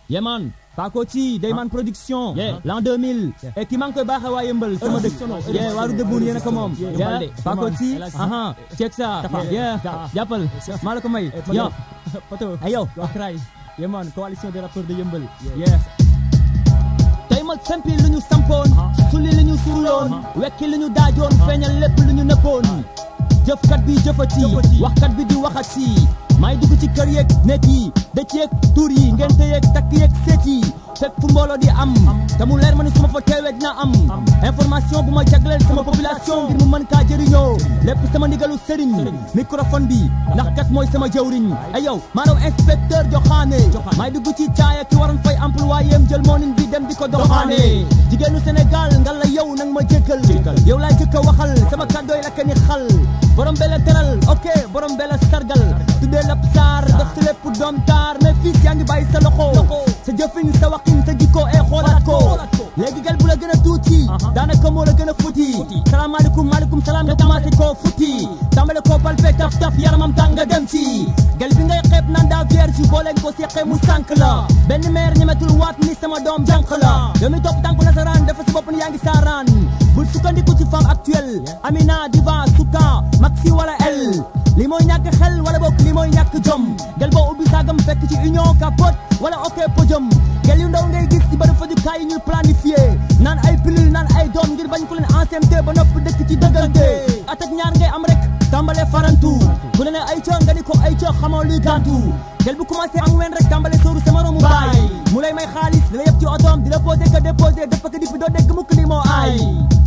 yeman Pakoti Dayman production l'an 2000 et ki maa ngi koy baaxee waa yëmbal sama dëkk yeah waaru dëbbuun yéen a ko moom yeah Pakoti aha check ça yeah jàppal maa la ko may yo poto ay yow akray yeman coalition des rappeurs de yëmbal yeah tey ma sempi lu ñu sampoon suli lu ñu suuloon wekki lu ñu daajoon feeñal lépp lu ñu nëppoon jëfkat bi jëfati waxkat bi di waxati may dugg ci kër yeeg nekk yi dëcc yeeg tuur yi ngente yeeg takk yeeg seet yi fekk fu mbooloo di am te mu leer ma ni su ma fa teewee dina am information bu ma jagleel sama population ngir mu mën kaa jëriñoo lépp sama ndigalu sëriñ microphone bi ndax kat mooy sama jëwriñ ay yow maanaam inspecteur joxaane may dugg ci caaya ki waroon fay employéem jël moonin bi dem di ko doxaane jigéenu Sénégal nga la yow nang ma jëkkal yow laa jëkk a waxal sama kàddooy la ni xal borom bela teral ok borom bela sargal tuddee lap saar def si lépp doom taar mais fii yaa ngi bàyyi sa loxo sa jëfin sa waxin sa jikko e xoolaat ko léegi gal bu la gën a tuuti daanaka moo la gën a futi salaamaaleykum maaleykum salaam nga commencé koo futi tàmbale koo palpe taf taf yaramam tàng nga dem ci gal bi ngay xeeb naan daa vierge boo leen ko seqee mu sànk la benn meer ñemetul waat ni sama doom jànq la yow mi topp tànku nasaraan dafa si bopp ni yaa ngi saaraan bul sukkandiku ci femme actuelle Amina Diva Souka Maxi wala el li mooy ñàkk xel wala bokk li mooy ñàkk jom gel boo ubbi saagam fekk ci union capote wala ok podium gel yu ndaw ngay gis ci bërëb fajukaay yi ñuy planifié naan ay pilule naan ay doom ngir bañ ko leen enceinte ba nopp dëkk ci dëggante at ak ñaar ngay am rek tàmbale farantu bu la ne ay coo nga ni ko ay coo xamoo luy gàntu gel bu commencé am ween rek tàmbale sóoru sa moromu baay mu lay may xaalis di la yëpp ci otoom di la posé que déposé dëpp ak dippi doo dégg mukk li moo aay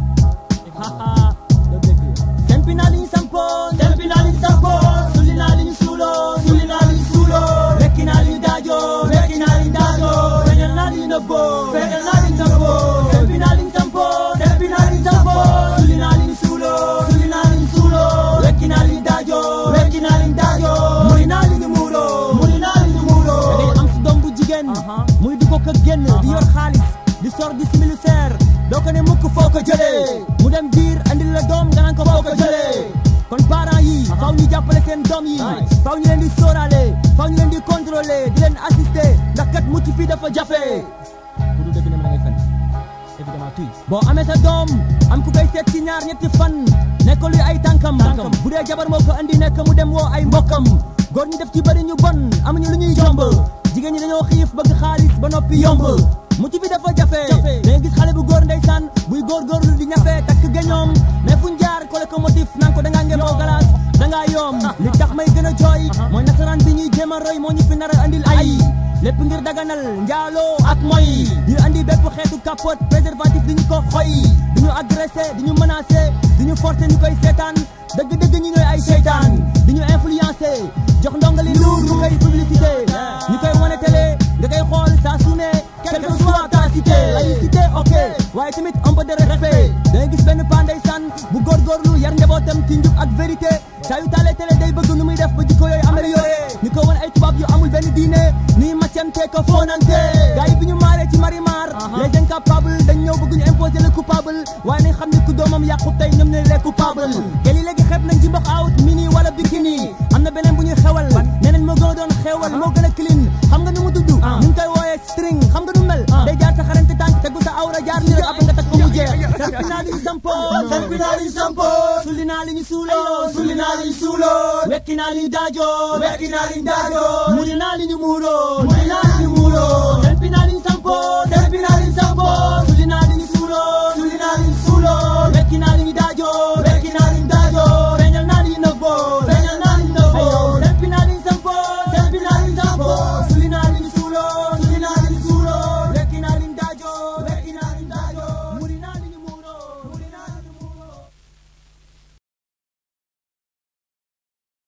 sempi naa li ñu sampoon sempi naa li ñu sampoon suli naa li ñu suuloon suli naa li ñu suuloon wekki naa li ñu daajoon wekki naa li ñu daajoon feeñal naa li ñu nëbboon feeñal naa li ñu nëbboon sempi naa li ñu sampoon sempi naa li ñu sampoon suli naa li ñu suuloon suli naa li ñu suuloon wekki naa li ñu daajoon wekki naa li ñu daajoon muri naa li ñu muuroo muri naa li ñu muuroo da ngay am si doom bu jigéen muy dugg ko génn di yor xaalis di sor di simili seer doo ko ne mukk foo ko jëlee mu dem biir andil la doom nga naan ko foo ko jëlee kon parents yi faw ñu jàppale seen doom yi faw ñu leen di sóoraale faw ñu leen di contrôler di leen assister ndax kat mucc fii dafa jafe bu dul dëgg ne ma da ngay fen évidemment tuy boo amee sa doom am ku koy seet ci ñaar ñetti fan nekk luy ay tànkam bu dee jabar moo ko andi nekk mu dem woo ay mbokkam góor ñi def ci bëri ñu bon amuñu lu ñuy jomb jigéen ñi dañoo xiif bëgg xaalis ba noppi yomb mucc bi dafa jafe da gis xale bu góor ndeysaan buy góorgóorlu di ñafe takk geñoom mais fuñ jaar ko locomotif naan ko dangaa ngeen moo galaas dangaa yoom li tax may gën a jooy mooy nasaraan bi ñuy jéem a roy moo ñu fi nar a andil ay lépp ngir daganal njaaloo ak moy ñu andi bépp xeetu capote préservatif di ñu ko xoy di ñu agressé di ñu menacé di ñu forcé ñu koy seetaan dëgg-dëgg ñi ñooy ay seytaan di ñu influencé jox ndongali luur mu koy publicité ñu koy wane télé nga koy xool saa su ne quelle que soit ta cité laïcité ok waaye tamit un peu de respect da ngay gis benn pa ndeysaan bu góorgóorlu yar njabootam ci njub ak vérité saa yu taalee télé day bëgg nu muy def ba jikko yooyu amélioré ñu ko wan ay tubaab yu amul benn diine nuy maccante ko foonante gars yi bi ñu maaree ci marimar les incapables dañ ñëw bëgg ñu imposer le coupable waaye nañ xam ne ku doomam yàqu tey ñoom ne les coupables gel yi léegi xeeb nañ ci mbox out mini wala bikini am na beneen bu ñuy xewal nee nañ moo gën a doon xewal moo gën a clean xam nga nu mu tudd ñu ngi koy wooyee string xam nga nu mel day jaar sa xarante tànk tegu sa awra jaar ni rek ab nga tag ko mu jeex sampi naa li ñu sampo sampi naa li ñu sampo sulli naa li ñu suuloo sulli naa li ñu suuloo wekki naa li ñu daajoo wekki naa li ñu daajoo muri naa li ñu muuroo muri naa li ñu muuroo